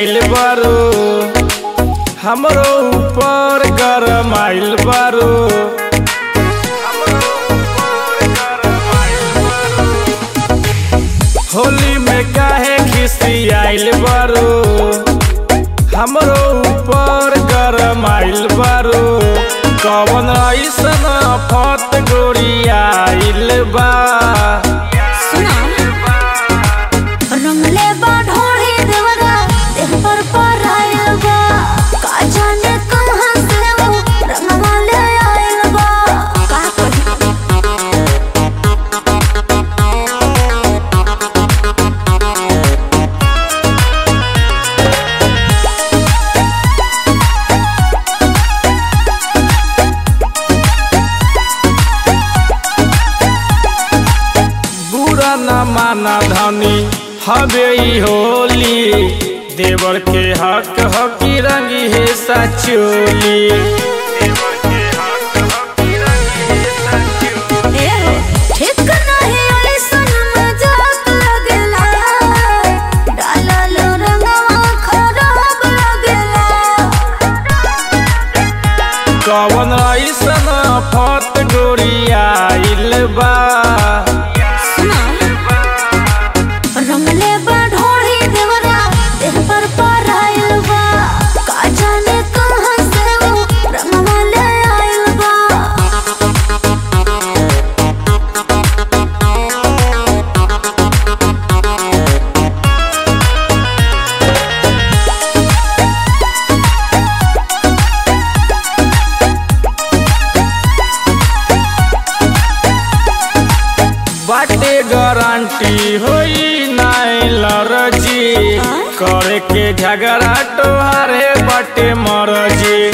आइल बारू हमरो ऊपर गरम आइल बारू होली में काहे खिसी आइल बारू हमरो ऊपर गरम आइल बारू कवन ऐसन फत गोरी आइल बा सुना रंगले बा ढोढ़ी देवरा देह पर पर आइल बा का जाने कहाँ से वो रंगवा ले आइल बा का कही बुरा न माना धनी हवे ई होली देवर के हक हकी रंगी है सचोली ए हो ठीक नहीं ऐसन मजाक लगेला डालल रंगवा खराब लगेला कवन ऐसन फत गोरी आइल बा सुना रंगले बा ढोढ़ी देवरा देह पर पर आइल बा का जाने कहाँ से वो रंगवा ले आइल बा बाटे गारंटी होई नाई लरजी करे के झगड़ा तोहारे बाटे मरजी